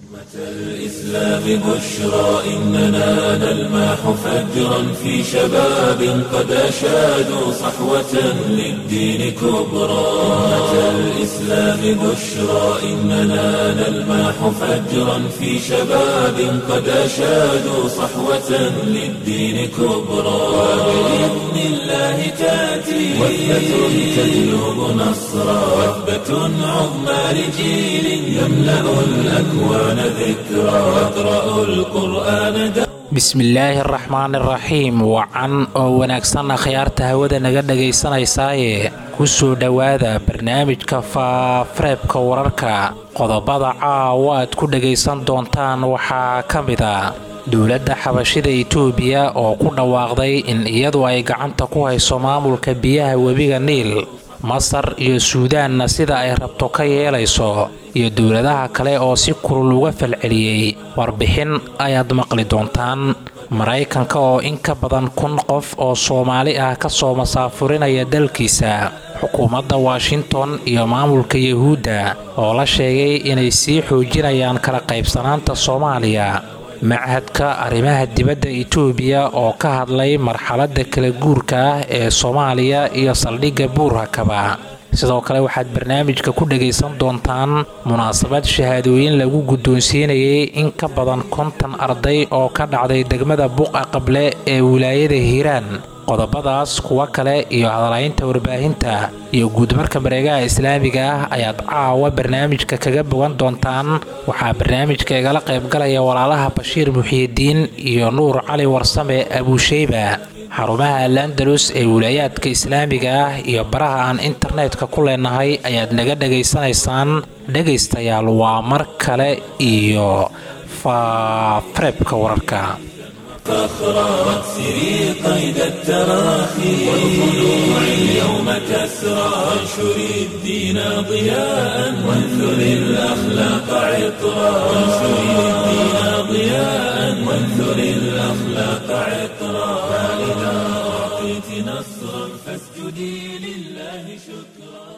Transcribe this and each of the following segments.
الإسلام بشرى إننا نلمح فجرا في شباب قد أشادوا صحوة للدين كبرى أمة الإسلام بشرى إننا نلمح فجرا في شباب قد أشادوا صحوة للدين كبرى وبإذن الله تأتي وثبة تجلب نصرا وثبة عظمى لجيل يملأ الأكوان ذكرى واقرأوا القرآن bismillaahi araxmaan iraxiim wacan oo wanaagsan akhyaarta hawada naga dhagaysanaysaaye ku soo dhowaada barnaamijka faafareebka wararka qodobada caawa aad ku dhagaysan doontaan waxaa ka mid a dowladda xabashida itoobiya oo ku dhawaaqday in iyadu ay gacanta ku hayso maamulka biyaha webiga niil masar iyo suudaanna sida ay rabto ka yeelayso iyo dowladaha kale oo si kulul uga falceliyey warbixin ayaad maqli doontaan maraykanka oo in ka badan kun qof oo soomaali ah ka soo masaafurinaya dalkiisa xukuumadda washington iyo maamulka yuhuudda oo la sheegay inay sii xoojinayaan kala qaybsanaanta soomaaliya machadka arrimaha dibadda itoobiya oo ka hadlay marxaladda kala guurka ah ee soomaaliya iyo saldhigga buurhakaba sidoo kale waxaad barnaamijka ku dhagaysan doontaan munaasabad shahaadooyin lagu guddoonsiinayay in ka badan konton arday oo ka dhacday degmada buqa qable ee wilaayada hiiraan qodobadaas kuwo kale iyo hadalaynta warbaahinta iyo guudmarka mareegaha islaamiga ah ayaad caawa barnaamijka kaga bogan doontaan waxaa barnaamijka igala qaybgalaya walaalaha bashiir muxiidiin iyo nuur cali warsame abuusheyba xarumaha alandalus ee wilaayaadka islaamiga ah iyo baraha aan internetka ku leenahay ayaad naga dhagaysanaysaan dhegaystayaal waa mar kale iyo faafareebka wararka فخرا واكسري قيد التراخي والخلوع اليوم كسرى وانشري الدين ضياء وانثري الأخلاق عطرا وانشري الدين ضياء وانثري الأخلاق عطرا فإذا أعطيت نصرا فاسجدي لله شكرا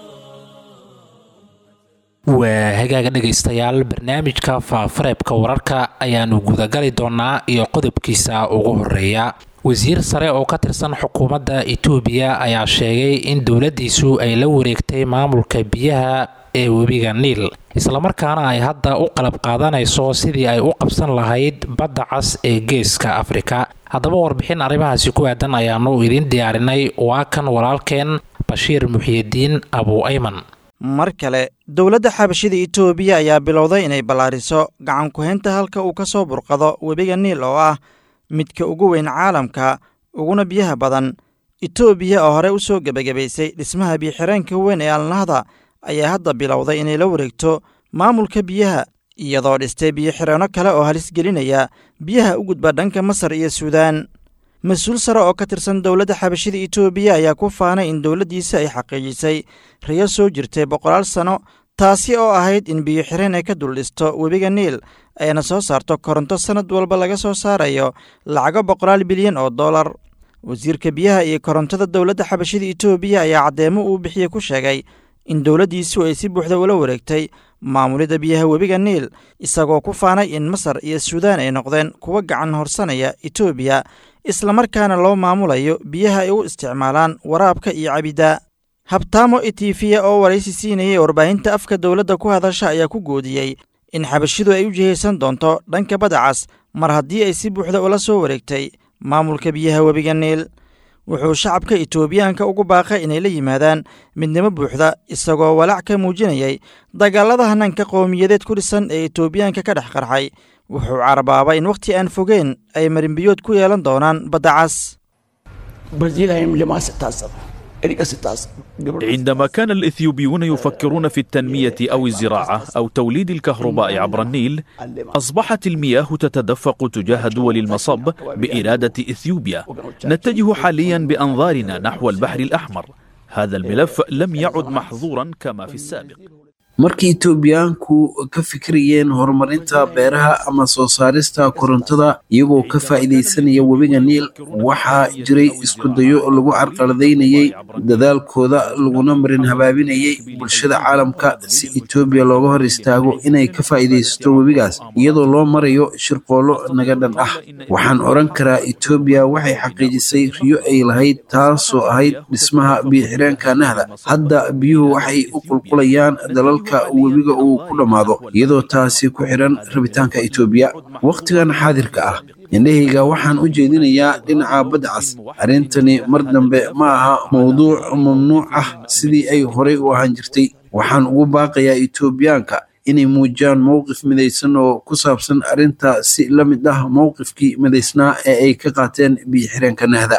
waa hagaaga dhegaystayaal barnaamijka faafareebka wararka ayaanu gudagali doonaa iyo qodobkiisa ugu horeeya wasiir sare oo ka tirsan xukuumadda itoobiya ayaa sheegay in dowladdiisu ay la wareegtay maamulka biyaha ee webiga niil islamarkaana ay hadda u qalab qaadanayso sidii ay u qabsan lahayd badda cas ee geeska afrika haddaba warbixin arrimahaasi ku aadan ayaanu idiin diyaarinay waa kan walaalkeen bashiir muxiidiin abu ayman mar kale dowladda xabashida itoobiya ayaa bilowday inay ballaariso gacan ku-haynta halka uu ka soo burqado webiga niil oo ah midka ugu weyn caalamka uguna biyaha badan itoobiya oo horey u soo gebagabaysay dhismaha biyoxireenka weyn ee alnahda ayaa hadda bilowday inay la wareegto maamulka biyaha iyadoo dhistay biyoxireenno kale oo halis gelinaya biyaha u gudba dhanka masar iyo suudaan mas-uul sare oo ka tirsan dowladda xabashida itoobiya ayaa ku faanay in dowladdiisa ay xaqiijisay riyo soo jirtay boqolaal sanno taasi oo ahayd in biyo-xireen ay ka dul dhisto webiga niil ayna soo saarto koronto sannad walba laga soo saarayo lacago boqolaal bilyan oo dollar wasiirka biyaha iyo korontada dowladda xabashida itoobiya ayaa caddeemo uu bixiye ku sheegay in dowladdiisu ay si buuxda ula wareegtay maamulidda biyaha webiga niil isagoo ku faanay in masar iyo suudaan ay noqdeen kuwa gacan horsanaya itoobiya islamarkaana loo maamulayo biyaha ay u isticmaalaan waraabka iyo cabidda habtaamo etifiya oo waraysi siinayay warbaahinta afka dowladda ku hadasha ayaa ku goodiyey in xabashidu ay u jihaysan doonto dhanka badacas mar haddii ay si buuxda ula soo wareegtay maamulka biyaha webiga niil wuxuu shacabka itoobiyaanka ugu baaqay inay la yimaadaan midnimo buuxda isagoo walaac ka muujinayay dagaalada hannaanka qowmiyadeed ku dhisan ee itoobiyaanka ka dhex qarxay wuxuu carabaabay in wakhti aan fogeen ay marinbiyood ku yeelan doonaan badda cas عندما كان الإثيوبيون يفكرون في التنمية أو الزراعة أو توليد الكهرباء عبر النيل أصبحت المياه تتدفق تجاه دول المصب بإرادة إثيوبيا نتجه حاليا بأنظارنا نحو البحر الأحمر هذا الملف لم يعد محظورا كما في السابق markii etoobiyaanku ka fikirayeen horumarinta beeraha ama soo saarista korontada iyagoo ka faa'iidaysanaya webiga niil waxaa jiray iskudayo lagu carqaladaynayey dadaalkooda laguna marin habaabinayay bulshada caalamka si etoobiya looga hor istaago inay ka faa'iidaysato webigaas iyadoo loo marayo shirqoollo naga dhan ah waxaan odhan karaa etoobiya waxay xaqiijisay riyo ay lahayd taasoo ahayd dhismaha biyo-xireenka nahda hadda biyuhu waxay u qulqulayaan dalalka webiga uu ku dhammaado iyadoo taasi ku xidhan rabitaanka etoobiya wakhtigan xaadirka ah indhahayga waxaan u jeedinayaa dhinaca badda cas arrintani mar dambe ma aha mowduuc mamnuuc ah sidii ay horey u ahaan jirtay waxaan ugu baaqayaa etoobiyaanka inay muujiyaan mowqif midaysan oo ku saabsan arrinta si la mid ah mowqifkii midaysnaa ee ay ka qaateen biyo-xireenka nahda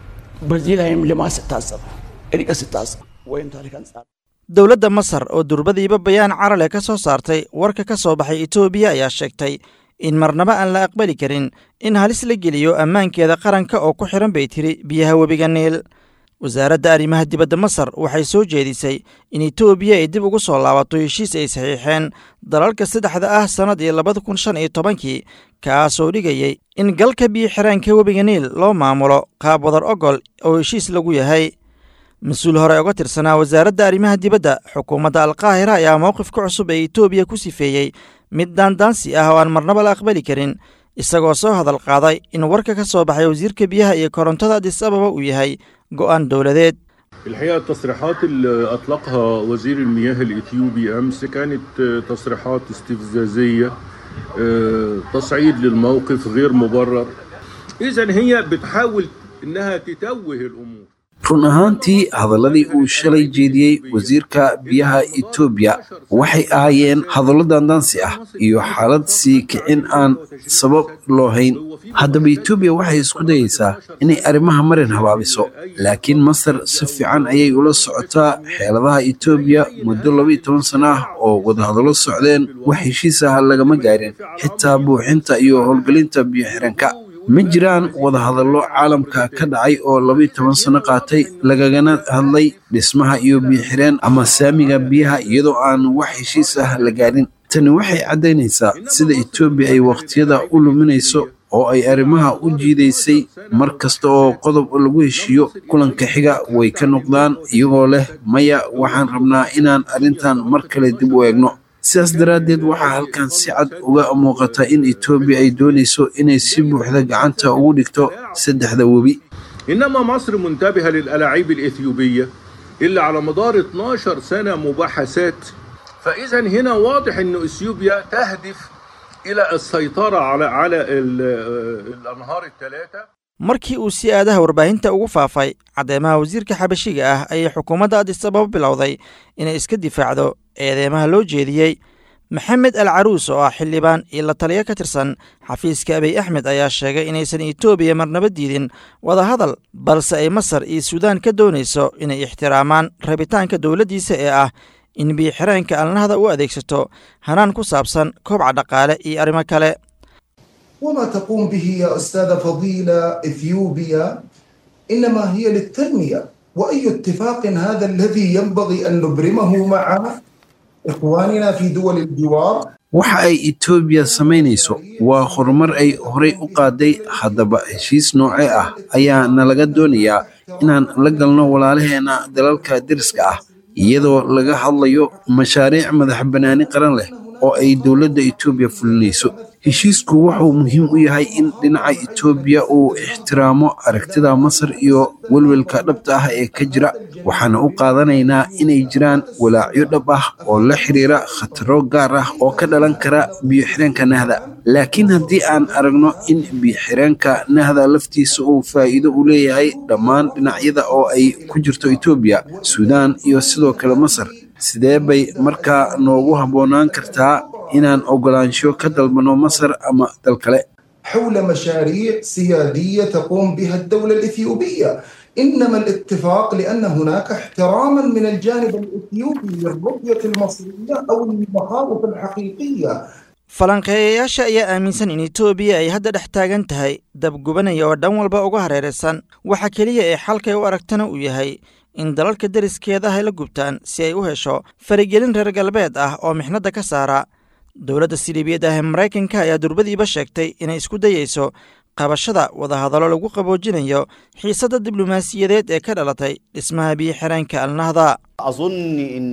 dowladda masar oo durbadiiba bayaan carale ka soo saartay warka ka soo baxay etoobiya ayaa sheegtay in marnaba aan la aqbali karin in halis la geliyo ammaankeeda qaranka oo ku xidhan bay tiri biyaha webiga niil wasaaradda arrimaha dibadda masar waxay soo jeedisay in etoobiya ay dib ugu soo laabato heshiis ay saxiixeen dalalka saddexda ah sannadii labada kun shan iyo tobankii kaasoo dhigayay in galka biyo-xireenka webiga niil loo maamulo qaab wadar ogol oo heshiis lagu yahay mas-uul hore uga tirsanaa wasaaradda arrimaha dibadda xukuumadda alkaahira ayaa mowqifka cusub ee etoobiya ku sifeeyey mid daandaansi ah oo aan marnaba la aqbali karin isagoo soo hadal qaaday in warka ka soo baxay wasiirka biyaha iyo korontada adis ababa uu yahay go'aan dowladeed الحقيقة التصريحات اللي أطلقها وزير المياه الإثيوبي أمس كانت تصريحات استفزازية تصعيد للموقف غير مبرر إذا هي بتحاول إنها تتوه الأمور run ahaantii hadalladii uu shalay jeediyey wasiirka biyaha etoobiya waxay ahaayeen hadallo daandaansi ah iyo xaalad sii kicin aan sabab loo hayn haddaba etoobiya waxay isku dayaysaa inay arrimaha marin habaabiso laakiin masar si fiican ayay ula socotaa xeeladaha etoobiya muddo labaiyo toban sano ah oo wadahadallo socdeen wax heshiis ah lagama gaarin xitaa buuxinta iyo howlgelinta biyo-xiranka ma jiraan wadahadallo caalamka ka dhacay oo labaiyo toban sano qaatay lagagana hadlay dhismaha iyo biyo-xireen ama saamiga biyaha iyadoo aan wax heshiis ah la gaarin tani waxay caddaynaysaa sida etoobiya ay wakhtiyada u luminayso oo ay arrimaha u jiidaysay mar kasta oo qodob lagu heshiiyo kulanka xiga way ka noqdaan iyagoo leh maya waxaan rabnaa inaan arrintan mar kale dib u eegno sidaas daraaddeed waxaa halkan si cad uga muuqata in etoobiya ay doonayso inay si buuxda gacanta ugu dhigto saddexda webi إنما مصر منتبهة للألاعيب الإثيوبية اللي على مدار 12 سنة مباحثات فإذا هنا واضح أن إثيوبيا تهدف إلى السيطرة على على الأنهار الثلاثة markii uu si aadaha warbaahinta ugu faafay caddeemaha wasiirka xabashiga ah ayay xukuumadda adis ababa bilowday inay iska difaacdo eedeymaha loo jeediyey maxamed al caruus oo ah xildhibaan iyo la taliyo ka tirsan xafiiska abiy axmed ayaa sheegay inaysan etoobiya marnaba diidin wadahadal balse ay masar iyo suudaan ka doonayso inay ixtiraamaan rabitaanka dowladdiisa ee ah in biyo-xireenka alnahda u adeegsato hanaan ku saabsan koobca dhaqaale iyo arrimo kale وما تقوم به يا أستاذة فضيلة إثيوبيا إنما هي للتنمية وأي اتفاق هذا الذي ينبغي أن نبرمه مع إخواننا في دول الجوار waxa ay etoobiya samaynayso waa horumar ay horey u qaaday haddaba heshiis noocee ah ayaa nalaga doonayaa inaan la galno walaalaheena dalalka deriska ah iyadoo laga hadlayo mashaariic madax bannaani qaran leh oo ay dowladda etoobiya fulinayso heshiisku wuxuu muhiim u yahay in dhinaca etoobiya uu ixtiraamo aragtida masar iyo welwelka dhabta ah ee ka jira waxaana u qaadanaynaa inay jiraan walaacyo dhab ah oo la xiriira khataro gaar ah oo ka dhalan kara biyo-xireenka nahda laakiin haddii aan aragno in biyo-xireenka nahda laftiisa uu faa'iido u leeyahay dhammaan dhinacyada oo ay ku jirto etoobiya suudaan iyo sidoo kale masar sidee bay markaa noogu habboonaan kartaa inaan ogolaansho ka dalbano masar ama dal kale حول مشاريع سيادية تقوم بها الدولة الإثيوبية إنما الاتفاق لأن هناك احتراما من الجانب الإثيوبي للرؤية المصرية أو المخاوف الحقيقية falanqeeyayaasha ayaa aaminsan in etoobiya ay hadda dhex taagan tahay dabgubanaya oo dhan walba uga hareeraysan waxa keliya ee xalkay u aragtana uu yahay in dalalka deriskeeda ay la gubtaan si ay u hesho faragelin reer galbeed ah oo mixnadda ka saara dowladda siliibiyad ah ee maraykanka ayaa durbadiiba sheegtay inay isku dayeyso qabashada wadahadallo lagu qaboojinayo xiisadda diblomaasiyadeed ee ka dhalatay dhismaha biyo-xireenka alnahda أظن أن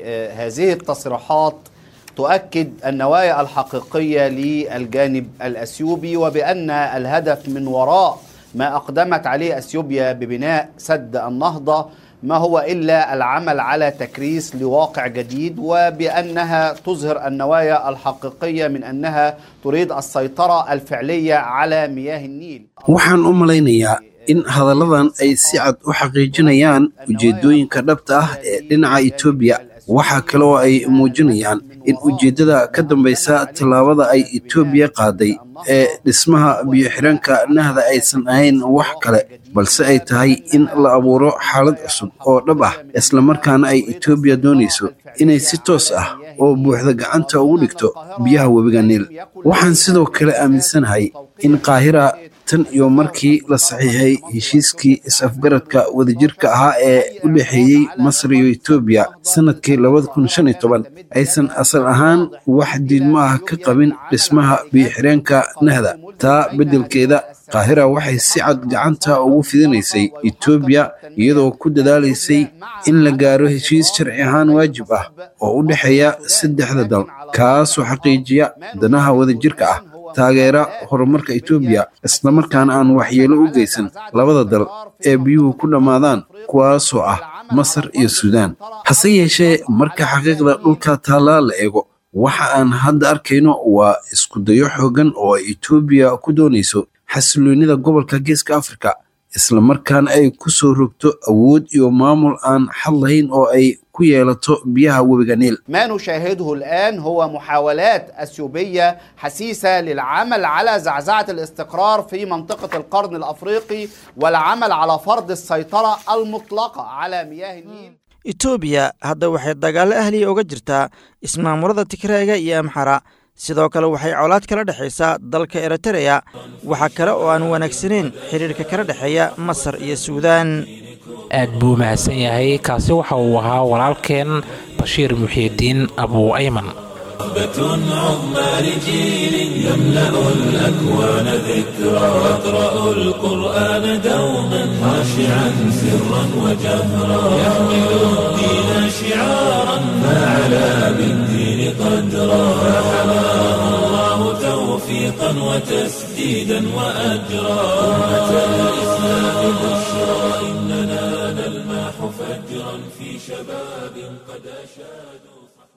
هذه التصريحات تؤكد النوايا الحقيقية للجانب الأثيوبي وبأن الهدف من وراء ما أقدمت عليه أثيوبيا ببناء سد النهضة ما هو إلا العمل على تكريس لواقع جديد وبأنها تظهر النوايا الحقيقية من أنها تريد السيطرة الفعلية على مياه النيل waxaan u malaynayaa in hadalladan ay si cad u xaqiijinayaan ujeeddooyinka dhabta ah ee dhinaca etoobiya waxaa kale oo ay muujinayaan in ujeeddada ka dambaysa tallaabada ay etoobiya qaaday ee dhismaha biyo-xidhanka nahda aysan ahayn wax kale balse ay tahay in la abuuro xaalad cusub oo dhab ah islamarkaana ay etoobiya doonayso inay si toos ah oo buuxda gacanta ugu dhigto biyaha webiga niil waxaan sidoo kale aaminsanahay in qaahira tan iyo markii la saxiixay heshiiskii is-afgaradka wadajirka ahaa ee u dhexeeyey masar iyo etoobiya sannadkii labada kun shan iyo toban aysan asal ahaan wax diidmo ah ka qabin dhismaha biyo-xireenka nahda taa beddelkeeda qaahira waxay si cad gacanta ugu fidinaysay etoobiya iyadoo ku dadaalaysay in la gaaro heshiis sharci ahaan waajib ah oo u dhexeeya saddexda dal kaasoo xaqiijiya danaha wadajirka ah taageera horumarka etoobiya islamarkaana aan waxyeelo u geysan labada dal ee biyuhu ku dhammaadaan kuwaasoo ah masar iyo suudaan hase yeeshee marka xaqiiqda dhulka taallaa la eego waxa aan hadda arkayno waa iskudayo xooggan oo ay etoobiya ku doonayso xasiloonnida gobolka geeska afrika islamarkaana ay ku soo rogto awood iyo maamul aan xad lahayn oo ay ku yeelato biyaha webiga niil ما نشاهده الآن هو محاولات أثيوبية حسيسة للعمل على زعزعة الاستقرار في منطقة القرن الأفريقي والعمل على فرض السيطرة المطلقة على مياه النيل etoobiya hadda waxay dagaallo ahliya uga jirtaa ismaamulada tigreega iyo amxara sidoo kale waxay colaad kala dhexaysaa dalka eritereya waxaa kale oo aan wanaagsanayn xidhiirka kala dhexeeya masar iyo suudaan aad buu mahadsan yahay kaasi waxa uu ahaa walaalkeen bashiir muxiidiin abuu ayman رهبة عظمى لجيل يملأ الأكوان ذكرى يقرأ القرآن دوما خاشعا سرا وجهرا يحمل الدين شعارا فعلى بالدين قدرا فحماه الله توفيقا وتسديدا وأجرا أمة الإسلام بشرى إننا نلمح فجرا في شباب قد أشادوا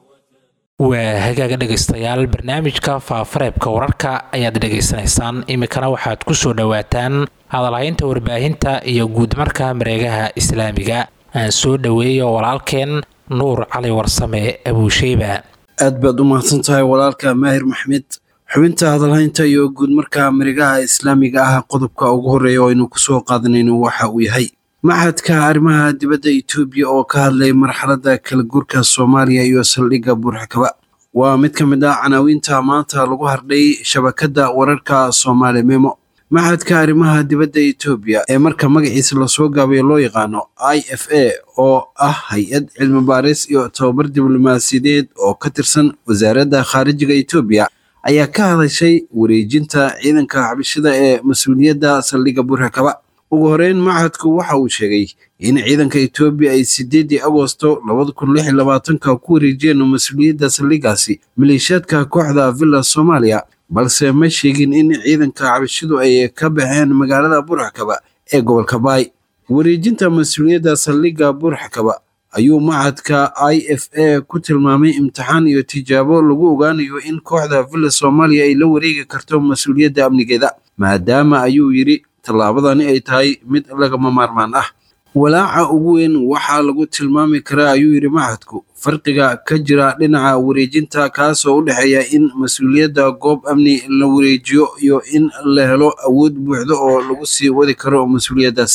waa hagaaga dhegaystayaal barnaamijka faafareebka wararka ayaad dhegaysanaysaan iminkana waxaad ku soo dhowaataan hadalhaynta warbaahinta iyo guudmarka mareegaha islaamiga aan soo dhoweeyo walaalkeen nuur cali warsame abuusheyba aad baad u mahadsan tahay walaalka maahir maxmed xubinta hadalhaynta iyo guudmarka mareegaha islaamiga ah qodobka ugu horreeya oo aynu kusoo qaadanayno waxa uu yahay maxadka arrimaha dibadda etoobiya oo ka hadlay marxaladda kala guurka soomaaliya iyo saldhigga buurxakaba waa mid ka mid ah canaawiinta maanta lagu hardhay shabakadda wararka soomaali memo maxadka arrimaha dibadda etoobiya ee marka magaciisa lasoo gaabayo loo yaqaano i f a oo ah hay-ad cilmi baaris iyo tababar diblomaasiyadeed oo ka tirsan wasaaradda khaarijiga etoobiya ayaa ka hadashay wareejinta ciidanka xabashida ee mas-uuliyadda saldhigga buurxakaba ugu horeyn machadku waxa uu sheegay in ciidanka etoobiya ay sideedii agosto labada kun lix iyo labaatanka ku wareejiyeen mas-uuliyadda saldhiggaasi maleeshiyaadka kooxda villa soomaaliya balse ma sheegin in ciidanka cabashidu ay ka baxeen magaalada buurxakaba ee gobolka baay wareejinta mas-uuliyadda saldhigga buurxakaba ayuu machadka i f a ku tilmaamay imtixaan iyo tijaabo lagu ogaanayo in kooxda villa soomaaliya ay la wareegi karto mas-uuliyadda amnigeeda maadaama ayuu yidhi tallaabadani ay tahay mid lagama maarmaan ah walaaca ugu weyn waxaa lagu tilmaami karaa ayuu yidhi machadku farqiga ka jira dhinaca wareejinta kaasoo u dhexeeya in mas-uuliyadda goob amni la wareejiyo iyo in la helo awood buuxda oo lagu sii wadi karo mas-uuliyaddaasi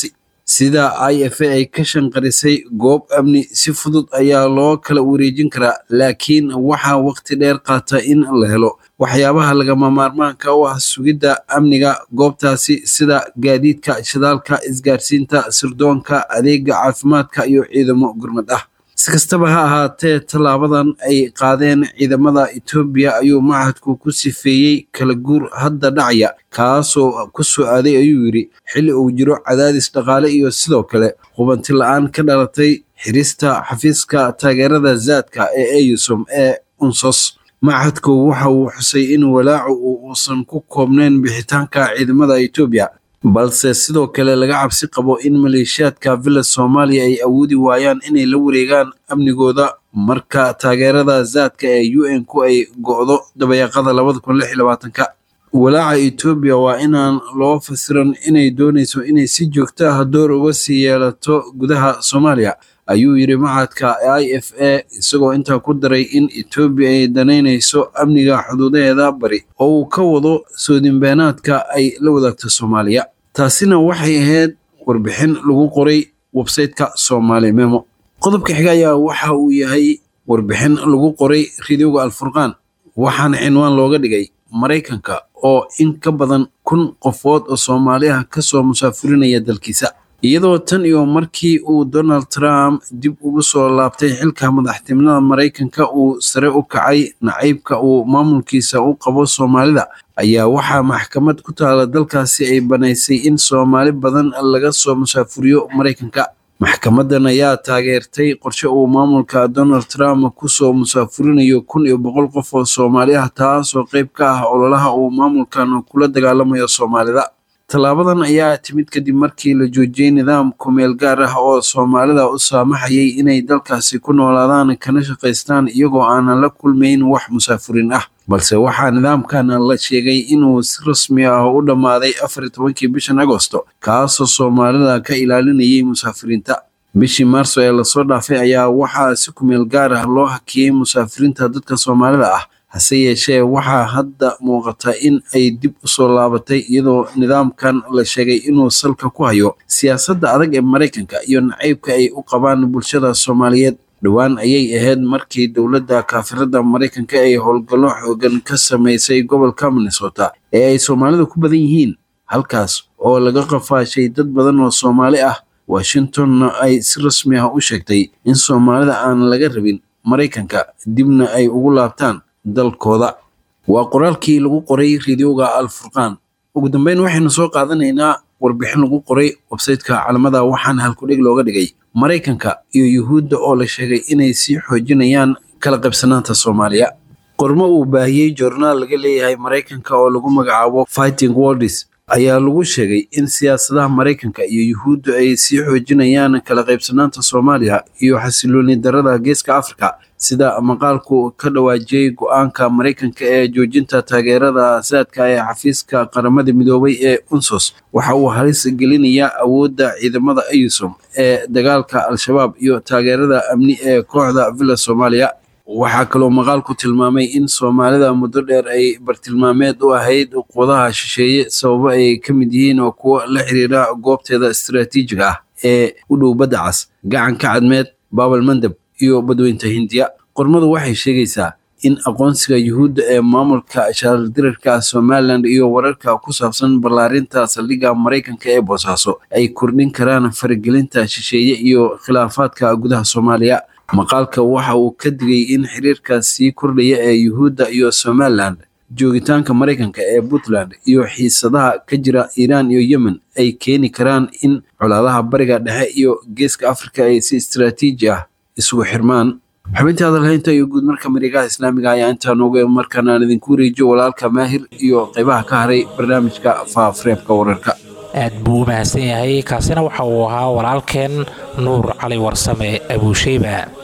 sida i f a ay ka shanqarisay goob amni si fudud ayaa loo kala wareejin karaa laakiin waxaa waqti dheer qaata in la helo waxyaabaha lagama maarmaanka u ah sugidda amniga goobtaasi sida gaadiidka shidaalka isgaarsiinta sirdoonka adeega caafimaadka iyo ciidamo gurmad ah si kastaba ha ahaatee tallaabadan ay qaadeen ciidamada etoobiya ayuu machadku ku sifeeyey kala guur hadda dhacaya kaasoo ku soo aaday ayuu yidhi xilli uu jiro cadaadis dhaqaale iyo sidoo kale hubanti la-aan ka dhalatay xirista xafiiska taageerada zaadka ee eyusom ee unsos machadku waxa uu xusay in walaacu uusan ku koobnayn bixitaanka ciidamada etoobiya balse sidoo kale laga cabsi qabo in maleeshiyaadka villa soomaaliya ay awoodi waayaan inay la wareegaan amnigooda marka taageerada zaadka ee u n ku ay go'do dabayaaqada labada kun lix iyo labaatanka walaaca etoobiya waa inaan loo fasiran inay doonayso inay si joogto ah door uga sii yeelato gudaha soomaaliya ayuu yidhi machadka i f a isagoo intaa ku daray in etoobiya ay danaynayso amniga xuduudaheeda bari oo uu ka wado soodinbeenaadka ay la wadaagto soomaaliya taasina waxay ahayd warbixin lagu qoray websayteka soomaali memo qodobka xiga ayaa waxa uu yahay warbixin lagu qoray ridowga alfurqaan waxaana cinwaan looga dhigay maraykanka oo in ka badan kun qofood oo soomaaliah kasoo musaafurinaya dalkiisa iyadoo tan iyo markii uu donald trump dib ugu soo laabtay xilka madaxtinimada maraykanka uu sare u kacay nacaybka uu maamulkiisa u qabo soomaalida ayaa waxaa maxkamad ku taala dalkaasi ay banaysay in soomaali badan laga soo musaafuriyo maraykanka maxkamadan ayaa taageertay qorshe uu maamulka donald trump kusoo musaafurinayo kun iyo boqol qof oo soomaali ah taasoo qayb ka ah ololaha uu maamulkan kula dagaalamayo soomaalida tallaabadan ayaa timid kadib markii la joojiyey nidaam kumeel gaar ah oo soomaalida u saamaxayay inay dalkaasi ku noolaadaan kana shaqaystaan iyagoo aanan la kulmayn wax musaafurin ah balse waxaa nidaamkan la sheegay inuu si rasmi ah u dhammaaday afar iyo tobankii bishan agosto kaasoo soomaalida ka ilaalinayay musaafiriinta bishii maarso ee lasoo dhaafay ayaa waxaa si kumeel gaar ah loo hakiyey musaafiriinta dadka soomaalida ah hase yeeshee waxaa hadda muuqata in ay dib u soo laabatay iyadoo nidaamkan la sheegay inuu salka ku hayo siyaasadda adag ee maraykanka iyo nacaybka ay u qabaan bulshada soomaaliyeed dhowaan ayay ahayd markii dowladda kaafirada maraykanka ay howlgallo xoogan ka samaysay gobolka minnesota ee ay soomaalidu ku badan yihiin halkaas oo laga qafaashay dad badan oo soomaali ah washingtonna ay si rasmi ah u sheegtay in soomaalida aan laga rabin maraykanka dibna ay ugu laabtaan dalkooda waa qoraalkii lagu qoray ridowga alfurqaan ugu dambeyn waxaynu soo qaadanaynaa warbixin lagu qoray websayteka calamada waxaana halkudhig looga dhigay maraykanka iyo yuhuudda oo la sheegay inay sii xoojinayaan kala qaybsanaanta soomaaliya qormo uu baahiyey joornaal laga leeyahay maraykanka oo lagu magacaabo fighting worlds ayaa lagu sheegay in siyaasadaha maraykanka iyo yuhuuddu ay sii xoojinayaan kala qaybsanaanta soomaaliya iyo xasilooni darada geeska afrika sida maqaalku ka dhawaajiyey go-aanka maraykanka ee joojinta taageerada saadka ee xafiiska qaramada midoobay ee unsos waxa uu halis gelinayaa awoodda ciidamada ayusom ee dagaalka al-shabaab iyo taageerada amni ee kooxda villa soomaaliya waxaa kaloo maqaalku tilmaamay in soomaalida muddo dheer ay bartilmaameed u ahayd quwadaha shisheeye sababo ay ka mid yihiin oo kuwo la xiriira goobteeda istaraatiijiga ah ee u dhow badda cas gacanka cadmeed baabal mandab iyo badweynta hindiya qormadu waxay sheegaysaa in aqoonsiga yuhuudda ee maamulka shaaldirarka somalilan iyo wararka ku saabsan ballaarinta saldhigga maraykanka ee boosaaso ay kordhin karaan faragelinta shisheeye iyo khilaafaadka gudaha soomaaliya maqaalka waxa uu ka digay in xiriirka sii kordhaya ee yuhuudda iyo somalilan joogitaanka maraykanka ee puntland iyo xiisadaha ka jira iiraan iyo yemen ay keeni karaan in colaadaha bariga dhexe iyo geeska afrika ay si istaraatiiji ah isugu xirmaan xubintii hadalhaynta iyo guud marka marigaha islaamiga ayaa intaa nooga markaan aan idinku wareejiyo walaalka maahir iyo qaybaha ka haray barnaamijka faafareebka wararka aad buu u mahadsan yahay kaasina waxa uu ahaa walaalkeen nuur cali warsame abuusheyba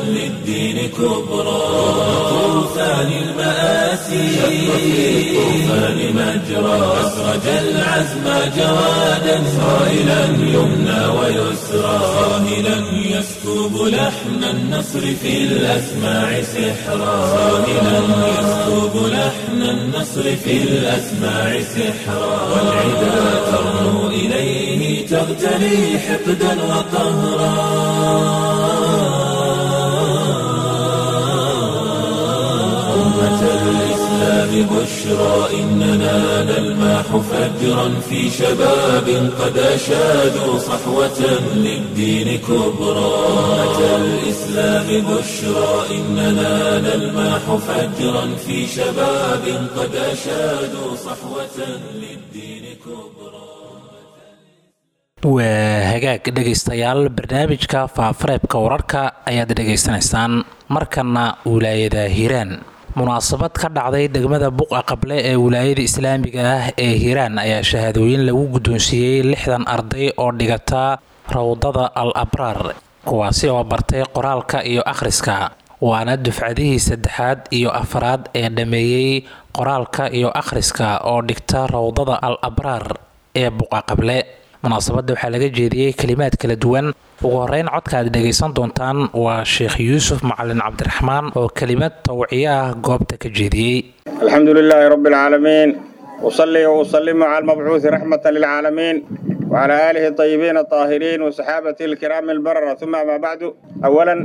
للدين كبرى طوفان المآسي شق في الطوفان مجرى أسرج العزم جوادا صائلا يمنى ويسرى صاهلا يسكب لحن النصر في الأسماع سحرا صاهلا يسكب لحن النصر في الأسماع سحرا والعدا ترنو إليه تغتلي حقدا وقهرا أمة الإسلام بشرى إننا نلماح فجرا في شباب قد أشادوا صحوة للدين كبرى أمة الإسلام بشرى إننا نلماح فجرا في شباب قد أشادوا صحوة للدين كبرى waa hagaag dhegaystayaal barnaamijka faafareebka wararka ayaad dhegaysanaysaan markana wilaayada hiiraan munaasabad ka dhacday degmada buqa qable ee wilaayada islaamiga ah ee hiiraan ayaa shahaadooyin lagu guddoonsiiyey lixdan arday oo dhigata rawdada al abraar kuwaasi oo bartay qoraalka iyo akhriska waana dufcadihii saddexaad iyo afraad ee dhammeeyey qoraalka iyo akhriska oo dhigta rawdada al abraar ee buqa qable munaasabadda waxaa laga jeediyey kelimaad kala duwan ugu horeyn codka aad dhegaysan doontaan waa sheekh yuusuf macalin cabdiraxmaan oo kelimad tawciye ah goobta ka jeediyey الحمد لله رب العالمين أصلي وأسلم على المبعوث رحمة للعالمين وعلى آله الطيبين الطاهرين وصحابته الكرام البررة ثم ما بعد أولا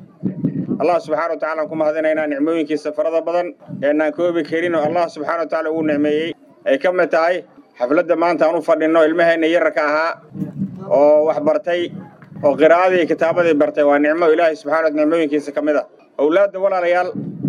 الله سبحانه وتعالى كما هذين هنا نعموين كي سفرة بدن إن كوبي كريم الله سبحانه وتعالى هو نعمي أي كم تاي حفلة ما أنت أنو فردنا إلمها إن يركها أو وحبرتي أو قراءة كتابة برتي ونعمة إلهي سبحانه نعموين كي سكمدة أولاد ولا ريال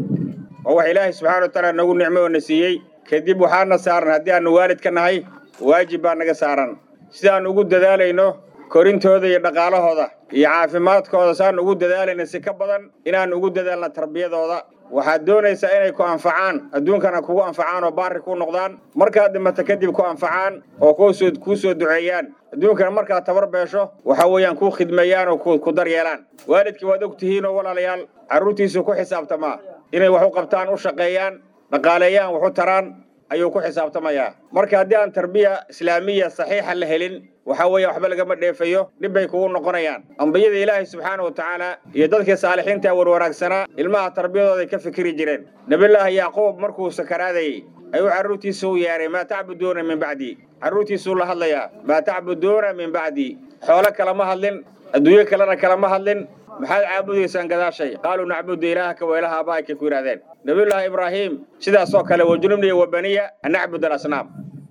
oo wax ilaahay subxaana wa tacaala nagu nicmo na siiyey kadib waxaana saaran haddii aanu waalid ka nahay waajib baa naga saaran sidaan ugu dadaalayno korintooda iyo dhaqaalahooda iyo caafimaadkooda saan ugu dadaalayna si ka badan inaan ugu dadaalna tarbiyadooda waxaad doonaysaa inay ku anfacaan adduunkana kugu anfacaan oo baari ku noqdaan markaad dhimato kadib ku anfacaan oo kusoo kuu soo duceeyaan adduunkana markaad tabar beesho waxa weeyaan kuu khidmeeyaan oo ku daryeelaan waalidkii waad og tihiin oo walaalayaal carruurtiisu ku xisaabtamaa inay wax u qabtaan u shaqeeyaan dhaqaaleeyaan wax u taraan ayuu ku xisaabtamayaa marka haddii aan tarbiya islaamiya saxiixa la helin waxa weeye waxba lagama dheefayo dhib bay kugu noqonayaan ambiyada ilaahay subxaana wa tacaala iyo dadkii saalixiinta warwanaagsanaa ilmaha tarbiyadooday ka fikiri jireen nebillaahi yacquub markuu sakaraadayey ayuu carruurtiisa u yeehay maa tacbuduuna min bacdi carruurtiisuu la hadlayaa maa tacbuduuna min bacdi xoolo kalama hadlin adduunyo kalena kalama hadlin maxaad caabudaysaan gadaashay qaaluu nacbudu ilaahaka wa ilaha abaa'ika ku yidhahdeen nabiyullaahi ibraahiim sidaasoo kale wajunubniya wa baniya an nacbud alasnaam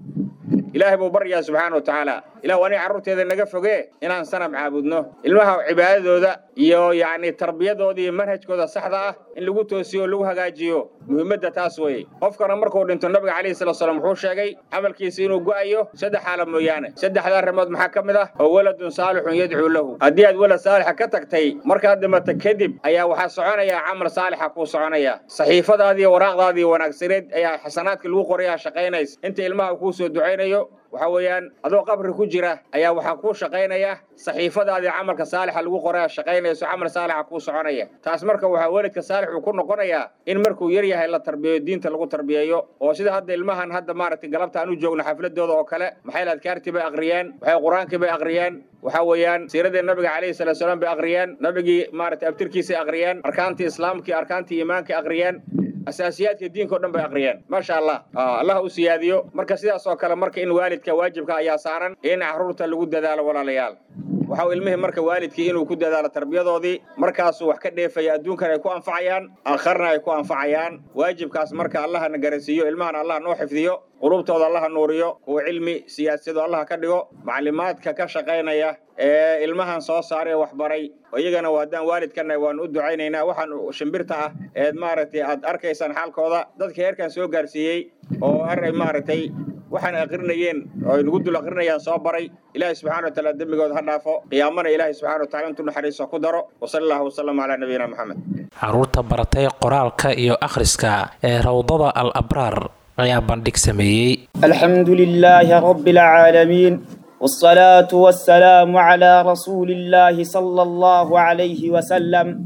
ilaahay buu baryaa subxaana wa tacaala ilah waa nin carruurteeda naga fogee inaan sanam caabudno ilmaha cibaadadooda iyo yacni tarbiyadooda iyo manhajkooda saxda ah in lagu toosiyo o lagu hagaajiyo muhiimadda taas weeye qofkana markuu dhinto nabiga calayhi salatu salaam wuxuu sheegay camalkiisa inuu go'ayo saddex xaala mooyaane saddexda arrimood maxaa ka mid ah oo waladun saalixun yadcuu lahu haddii aad walad saalixa ka tagtay markaad dhimato kadib ayaa waxaa soconaya camal saalixa kuu soconaya saxiifadaadii waraaqdaadii wanaagsaneed ayaa xasanaadka lagu qorayaa shaqaynays inta ilmaha kuu soo ducaynayo waxa weeyaan adoo qabri ku jira ayaa waxaa kuu shaqaynaya saxiifadaadii camalka saalixa lagu qoraya shaqaynayso camal saalixa kuu soconaya taas marka waxaa welidka saalix uu ku noqonayaa in markuu yar yahay la tarbiyeyo diinta lagu tarbiyeeyo oo sida hadda ilmahan hadda maaragtay galabta aan u joogno xafladooda oo kale maxay adkaartii bay aqriyeen waxay qur-aankii bay aqriyeen waxa weeyaan siiradii nabiga calayhi salatu salaam bay aqriyeen nabigii maaragtay abtirkiisay aqriyeen arkaantii islaamkii arkaantii iimaanka aqriyeen asaasiyaadka diinka o dhan bay aqriyeen maasha allah allah u siyaadiyo marka sidaas oo kale marka in waalidka waajibka ayaa saaran in carruurta lagu dadaalo walaalayaal waxa ilmihii marka waalidkii inuu ku dadaalo tarbiyadoodii markaasuu wax ka dheefaya adduunkan ay ku anfacayaan aakharna ay ku anfacayaan waajibkaas marka allahana garansiiyo ilmahan allah noo xifdiyo qulubtooda allaha nuuriyo kuwa cilmi siyaasado allaha ka dhigo maclimaadka ka shaqaynaya ee ilmahan soo saaray waxbaray iyagana haddaan waalidkana waanu u ducaynaynaa waxaan shimbirta ah eed maaragtay aad arkaysaan xaalkooda dadka heerkan soo gaarsiiyey oo aray maaragtay waxaan aqrinayeen oo ay nagu dul aqrinayaan soo baray ilaahay subxana wa taala dembigooda ha dhaafo qiyaamana ilaahay subxana wa tacala intuu naxariiso ku daro wasala allahu wasalam calaa nabiyina moxamed carruurta baratay qoraalka iyo akhriska ee rawdada al abraar ayaa bandhig sameeyey الحمد لله رب العالمين والصلاة والسلام على رسول الله صلى الله عليه وسلم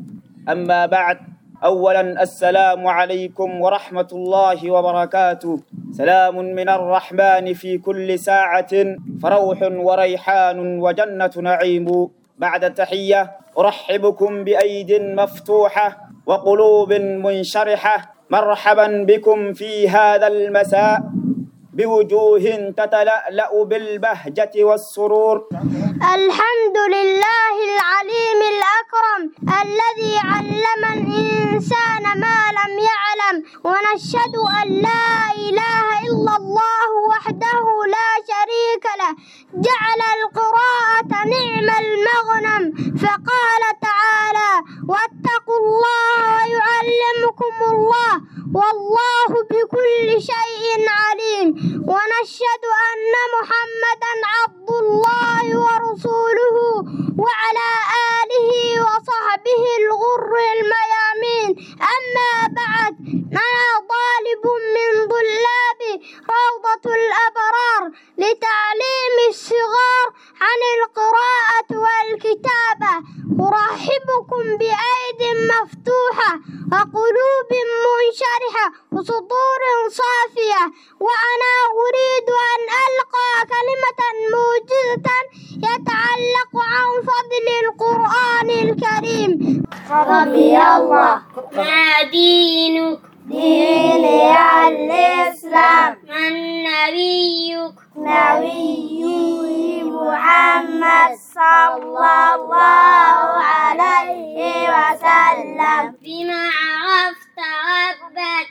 أما بعد أولا السلام عليكم ورحمة الله وبركاته سلام من الرحمن في كل ساعة فروح وريحان وجنة نعيم بعد التحية أرحبكم بأيد مفتوحة وقلوب منشرحة مرحبا بكم في هذا المساء بوجوه تتلألأ بالبهجة والسرور الحمد لله العليم الأكرم الذي علم الإنسان ما لم يعلم ونشهد أن لا إله إلا الله وحده لا شريك له جعل القراءة نعم المغنم فقال تعالى واتقوا الله ويعلمكم الله والله بكل شيء عليم ونشهد أن محمدا عبد الله ورسوله وعلى آله وصحبه الغر الميامين أما بعد أنا طالب من طلاب روضة الأبرار لتعليم الصغار عن القراءة والكتابة أرحبكم بأيد مفتوحة وقلوب منشرحة وصدور صافية وأنا أريد أن ألقى كلمة موجزة يتعلق عن فضل القرآن الكريم ربي الله ما دينك ديني الإسلام من نبيك نبي محمد صلى الله عليه وسلم بما عرفت ربك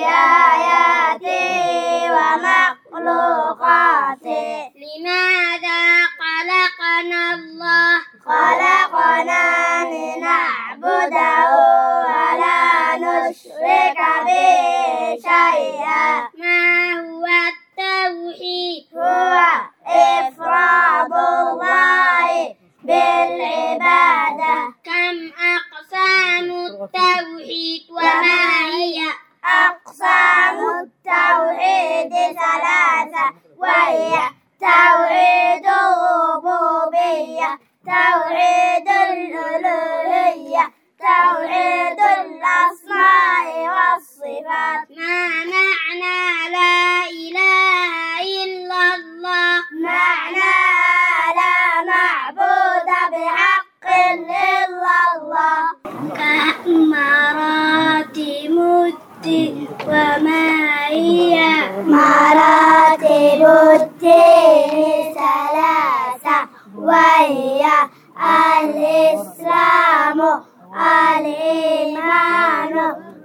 بآياته ومخلوقاته لماذا خلقنا الله خلقنا لنعبده ولا نشرك به شيئا ما هو التوحيد هو إفراد الله بالعبادة كم أقسام التوحيد وما هي أقسام التوحيد ثلاثة وهي توحيد الربوبية توحيد الألوهية توحيد الأسماء والصفات ما معنى لا إله إلا الله معنى لا معبود بحق إلا الله كمراتب الدين وما هي مراتب الدين ثلاثة وهي الإسلام الإيمان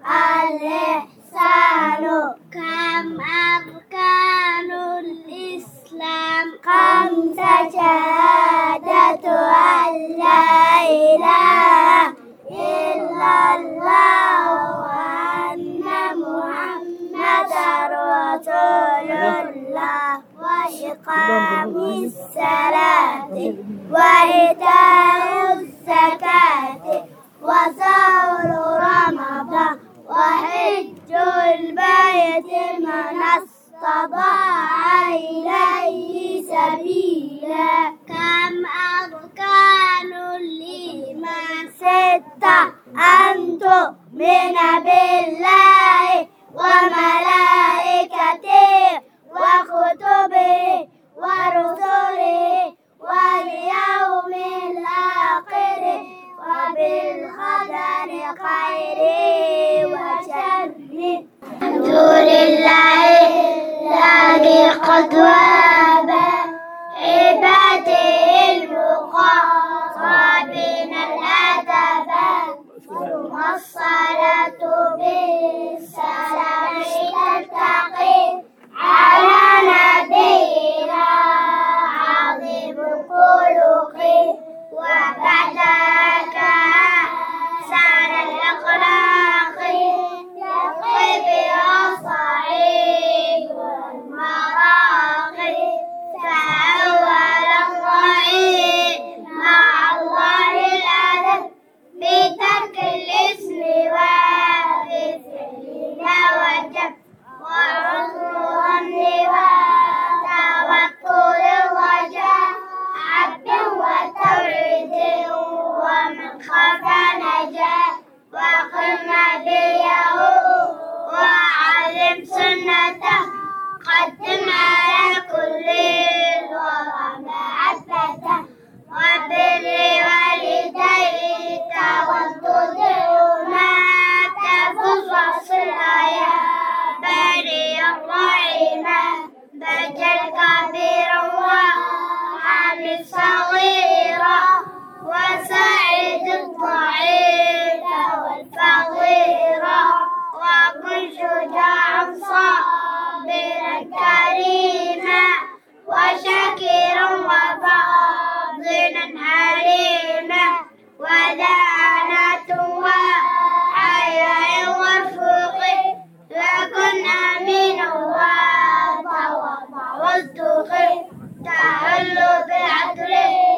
الإحسان كم أركان الإسلام خمسة شهادة أن لا إله إلا الله وأن محمدا رسول الله وإقام الصلاة وإيتاء الزكاة وصوم رمضان وحج البيت من استطاع إليه سبيلا كم أركان الإيمان ستة أن تؤمن بالله وملائكته وكتبه ورسله واليوم الآخر وبالقدر خيره وشره الحمد لله الذي قد وهب عباده المقربين الأدب ثم الصلاة بالسلام تلتقي على نبينا عظيم خلقه وبعدك سعد الأخلاق يقي بها صعيب المراقي بجل كبيرا وحامل صغيرا وساعد الضعيف والفقيرا وكن شجاعا صابرا كريما وشكرا وفاضلا حليما ودانة وحياء ورفق وكن أمينا وتواضع والتقي تحل بالعدل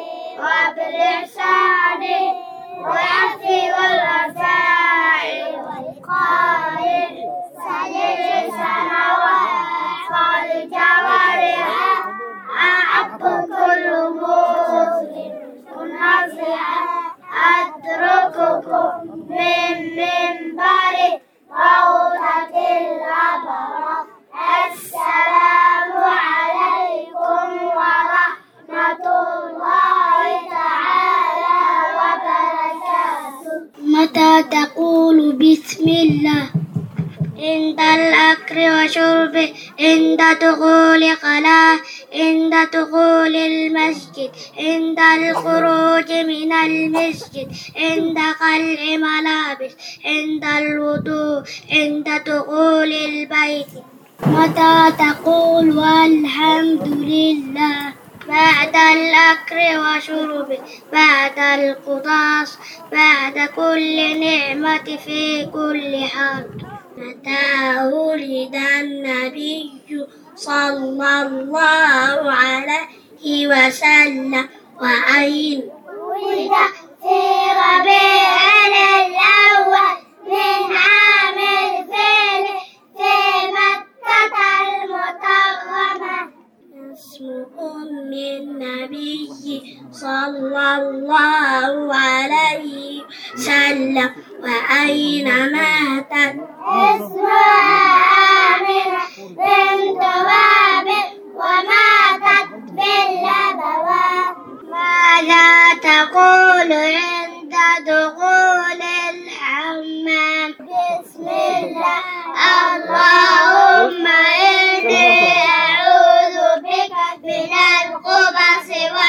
وبالإحسان والعفو والرفاع والإقامة سليل السماوات والجوارح أعب كل مسلم نصيحة أترككم من منبر روضة الأبرار السلام عليكم ورحمة الله تعالى وبركاته متى تقول بسم الله عند الأكل وشرب عند دخول قلاه عند دخول المسجد عند الخروج من المسجد عند قلع ملابس عند الوضوء عند دخول البيت متى تقول والحمد لله بعد الأكل وشرب بعد القطاس بعد كل نعمة في كل حال متى ولد النبي صلى الله عليه وسلم وأين ولد في ربيع الأول من عام الفيل في مكة المكرمة اسم أم النبي صلى الله عليه وسلم وأين ماتت اسمها آمنة بنت وهب وماتت باللبوات ماذا تقول عند دخول الحمام بسم الله اللهم إني أعوذ بك من الخبث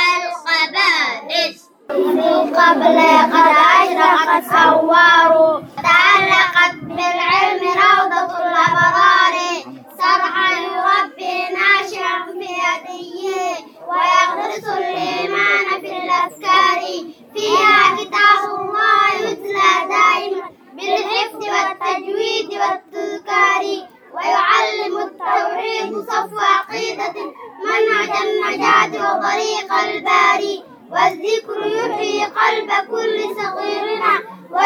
والخبائث من قبل قد أشرقت أنوار تعلقت بالعلم روضة الأبرار سرحا يربي ناشئا في يديه ويغرس الإيمان في الأفكار فيها كتاب الله يتلى دائما بالحفظ والتجويد والتذكار ويعلم التوحيد صفو عقيدة منهج النجاة وطريق الباري والذكر يحيي قلب كل صغيرنا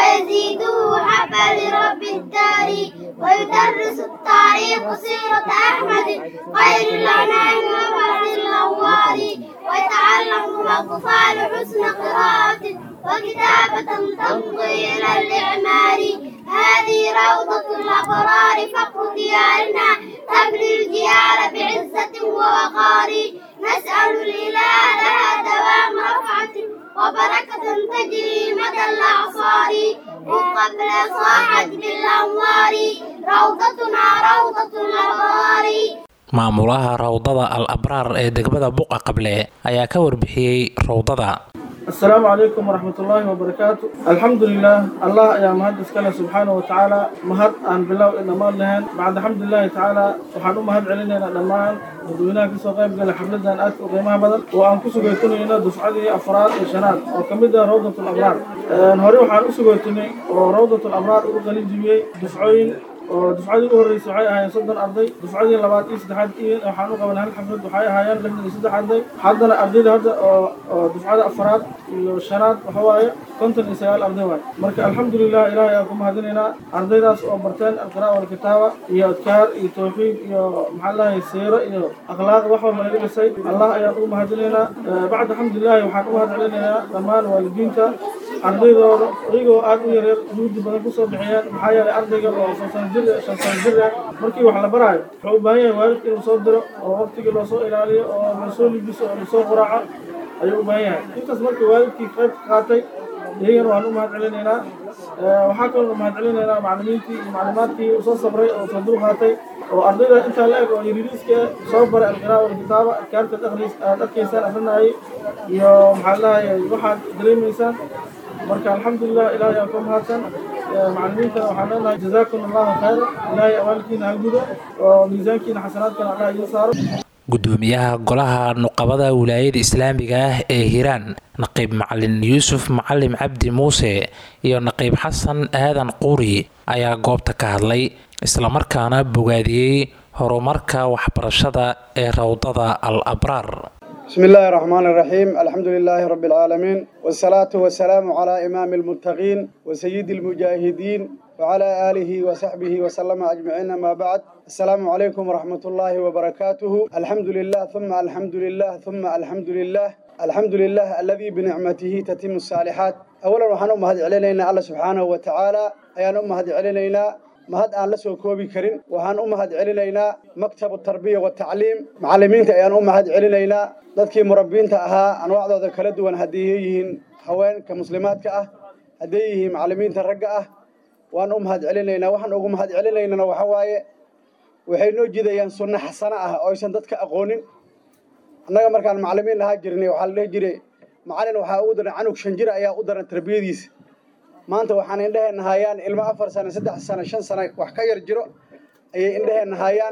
ويزيده حبا لرب الدار ويدرس التاريخ سيرة أحمد خير الأنام وفرد الأنوار ويتعلم الأطفال حسن قراءة وكتابة تمضي إلى الإعمار هذه روضة الأبرار فخر ديارنا تبني الجيال بعزة ووقار نسأل الإله لها دوام رفعة وبركة تجري مدى الأعصار وقبل صاحت بالأنوار روضتنا روضة الأبرار maamulaha rawdada al abraar ee degmada buqa qable ayaa ka warbixiyey rawdada السلام عليكم ورحمة الله وبركاته الحمد لله الله يا مهد اسكاله سبحانه وتعالى مهد أن بلو إن ما لهن بعد الحمد لله تعالى وحنو مهد علينا دمان ودوينا كسو قيب قال حفلة أن أتو قيمها بدل وأن كسو قيتوني إنا دفعدي أفراد الشنات وكمدة روضة الأبرار نهاري وحان أسو قيتوني وروضة الأبرار وقالي جيبي دفعين oo dufcadii ugu horreysay waxay ahaayeen soddon arday dufcadii labaad iyo saddexaad iyo waxaan u qaban hal xaflad waxay ahaayeen lixdan iyo saddex arday haddana ardayda hadda oo oo dufcada afaraad iyo shanaad waxa waaye konton iyo sagaal arday waaye marka alxamdulilah ilaahay aan ku mahadinaynaa ardaydaas oo barteen alqira'a walkitaaba iyo adkaar iyo tawxiid iyo maxaa lahay siiro iyo akhlaaq wax walba laga dhisay allah ayaan ugu mahadinaynaa bacda alxamdulilahi waxaan u mahad celinaynaa dhammaan waalidiinta ardaydooda iyagoo aad u yareer juhdi badan kusoo bixiyeen maxaa yeelay ardayga oo shan sano jir shan sano jir ah markii wax la baraayo wuxuu u baahan yahay waalidka inuu soo diro oo waqtigii loosoo ilaaliyo oo lasoo libiso oo lasoo quraaco ayuu u baahan yahay intaas markii waalidkii qayb ka qaatay iyagana waan u mahad celinaynaa waxaa kaloo mahad celinaynaa macallimiintii iyo maclumaadkii usoo sabray oo soo dul qaatay oo ardayda intaa la eg oo yariiriiska soo baray alqiraa walkitaaba adkaarta dhaqliis aad arkaysaan akrinayay iyo maxaa lahayay waxaad dareemaysaan marka alxamdulilah ilaahay aan ka mahadsan macallimiintana waxaan leenahay jazaakum allahu khayra ilaahay awaalkiina ha gudo oo miisaankiina xasanaadkana allah idiin saaro gudoomiyaha golaha nuqabada wilaayada islaamiga ah ee hiiraan naqiib macalin yuusuf macalim cabdi muuse iyo naqiib xasan aadan quuri ayaa goobta ka hadlay islamarkaana bogaadiyey horumarka waxbarashada ee rawdada al abraar بسم الله الرحمن الرحيم الحمد لله رب العالمين والصلاة والسلام على إمام المتقين وسيد المجاهدين وعلى آله وصحبه وسلم أجمعين ما بعد السلام عليكم ورحمة الله وبركاته الحمد لله ثم الحمد لله ثم الحمد لله الحمد لله الذي بنعمته تتم الصالحات أولا وحنا أمهد علينا الله سبحانه وتعالى أيان أمهد علينا mahad aan la soo koobi karin waxaan u mahad celinaynaa maktabu tarbiya watacliim macallimiinta ayaan u mahad celinaynaa dadkii murabbiinta ahaa anwaacdooda kala duwan hadday yihiin haweenka muslimaadka ah hadday yihiin macallimiinta ragga ah waan u mahad celinaynaa waxaan ugu mahad celinaynana waxa waaye waxay noo jidayaan sunno xasano ah oo aysan dadka aqoonin annaga markaan macallimiin ahaa jirnay waxaa la dhihi jiray macallin waxaa ugu daran canug shan jir ayaa u daran tarbiyadiisa maanta waxaan indhaheenna hayaan ilmo afar sano saddex sano shan sano wax ka yar jiro ayay indhaheenna hayaan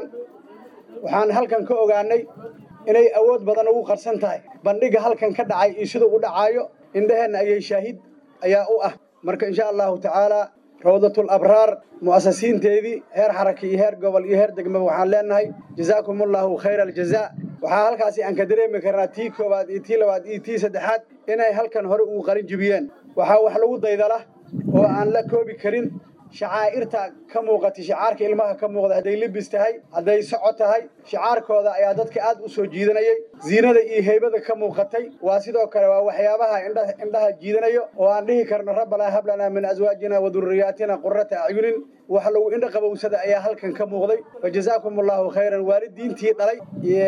waxaan halkan ka ogaanay inay awood badan ugu qarsan tahay bandhiga halkan ka dhacay iyo siduu u dhacaayo indhaheenna ayay shaahid ayaa u ah marka insha allahu tacaala rawdatul abraar mu'asasiinteedii heer xaraka iyo heer gobol iyo heer degmaba waxaan leenahay jazaakum allahu khayra aljazaa waxaa halkaasi aan ka dareemi karnaa tii koowaad iyo tii labaad iyo tii saddexaad inay halkan hore ugu qarin jibiyeen waxaa wax lagu daydala oo aan la koobi karin shacaa'irta ka muuqatay shicaarka ilmaha ka muuqda hadday libis tahay hadday soco tahay shicaarkooda ayaa dadka aad u soo jiidanayay ziinada iyo heybada ka muuqatay waa sidoo kale waa waxyaabaha indhaha jiidanayo oo aan dhihi karno rabbanaa hablanaa min aswaajina wa durriyaatina qurrata acyunin wax lagu indha qabowsada ayaa halkan ka muuqday fa jazaakum allahu khayran waalidiintii dhalay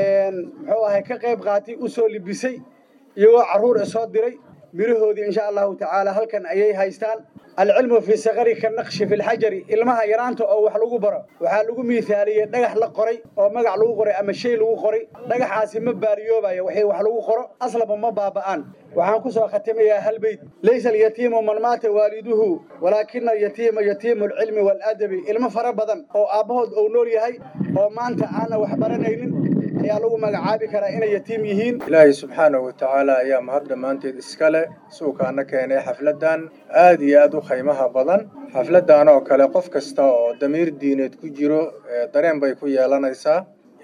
muxuu ahay ka qayb qaatay u soo libisay iyagoo carruur soo diray mirahoodii insha allahu tacaala halkan ayay haystaan alcilmu fii sakari ka naqshi fi lxajari ilmaha yaraanta oo wax lagu baro waxaa lagu miithaaliyey dhagax la qoray oo magac lagu qoray ama shay lagu qoray dhagaxaasi ma baariyoobayo waxay wax lagu qoro aslaba ma baaba'aan waxaan ku soo khatimayaa hal beyt laysa alyatiimu man maata waaliduhu walaakina alyatiima yatiimu alcilmi waalaadabi ilmo fara badan oo aabbahood ou nool yahay oo maanta aanna wax baranaynin ayaa lagu magacaabi karaa inay yatiim yihiin ilaahay subxaanahu wa tacaala ayaa mahad dhammaanteed iska leh suukaana keenay xafladdan aad iyo aad u khaymaha badan xafladdan oo kale qof kasta oo damiir diineed ku jiro dareen bay ku yeelanaysaa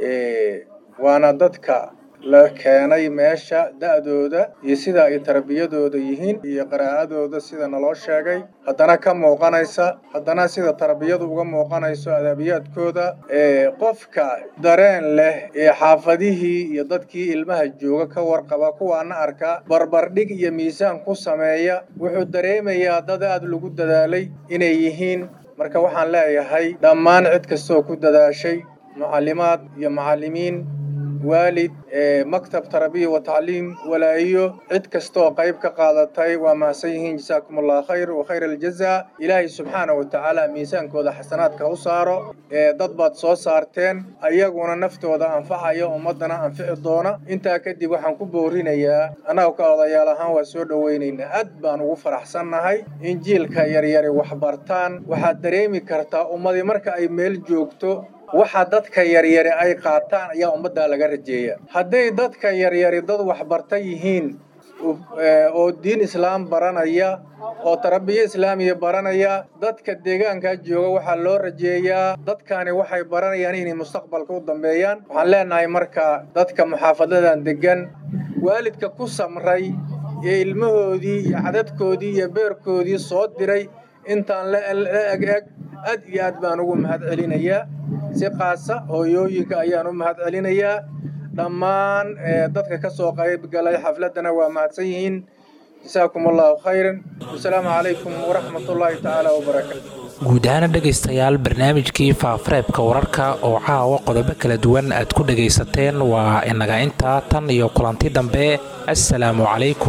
waana dadka la keenay meesha da'dooda iyo sida ay tarbiyadooda yihiin iyo qiraa'adooda sida naloo sheegay haddana ka muuqanaysa haddana sida tarbiyadu uga muuqanayso adaabiyaadkooda qofka dareen leh ee xaafadihii iyo dadkii ilmaha jooga ka warqaba kuwaana arka barbardhig iyo miisaan ku sameeya wuxuu dareemayaa dad aad lagu dadaalay inay yihiin marka waxaan leeyahay dhammaan cid kastoo ku dadaashay mucallimaad iyo macallimiin waalid maktab tarbiya wa tacliim walaayo cid kastooo qayb ka qaadatay waa mahadsan yihiin jasaakum allah khayr wa khayr aljazaa ilaahay subxaana wa tacaala miisaankooda xasanaadka u saaro dad baad soo saarteen ayaguna naftooda anfacaya ummaddana anfici doona intaa kadib waxaan ku boorinayaa annaga ka odayaal ahaan waa soo dhowaynaynaa aad baan ugu faraxsannahay in jiilka yaryari waxbartaan waxaad dareemi kartaa ummadii marka ay meel joogto waxa dadka yaryari ay qaataan ayaa ummaddaa laga rajeeya hadday dadka yaryari dad waxbarta yihiin oo diin islaam baranaya oo tarabiyo islaamiya baranaya dadka deegaankaa jooga waxaa loo rajeeyaa dadkani waxay baranayaan inay mustaqbalka u dambeeyaan waxaan leenahay marka dadka muxaafadadan degan waalidka ku samray ee ilmahoodii iyo cadadkoodii iyo beerkoodii soo diray intaan la eg eg aad iyo aad baan ugu mahad celinayaa si qaasa hooyooyinka ayaan u mahad celinayaa dhammaan dadka ka soo qayb galay xafladdana waa mahadsan yihiin jasaakum allahu khayran wasalaamu calaykum waraxmat ullaahi tacaala wabarakaatu guud ahaana dhegaystayaal barnaamijkii faafareebka wararka oo caawa qodobo kala duwan aad ku dhagaysateen waa inaga intaa tan iyo kulanti dambe assalaamu calaykum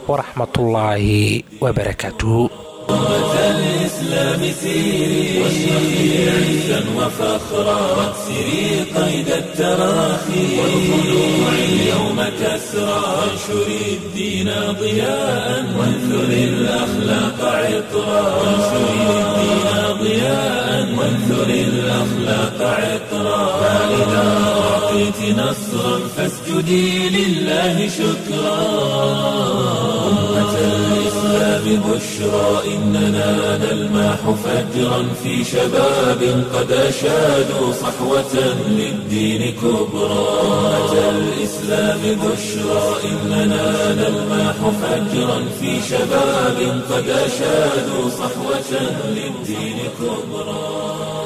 waraxmatullaahi wabarakaatuhu الإسلام سيري واشرقي عزا وفخرا واكسري قيد التراخي والخلوع اليوم كسرا وانشري الدين ضياء وانثري الأخلاق عطرا وانشري الدين ضياء وانثري الأخلاق عطرا فإذا أعطيت نصرا فاسجدي لله شكرا أمة الإسلام بشرى إننا نلمح فجرا في شباب قد أشادوا صحوة للدين كبرى أمة الإسلام بشرى إننا نلمح فجرا في شباب قد أشادوا صحوة للدين كبرى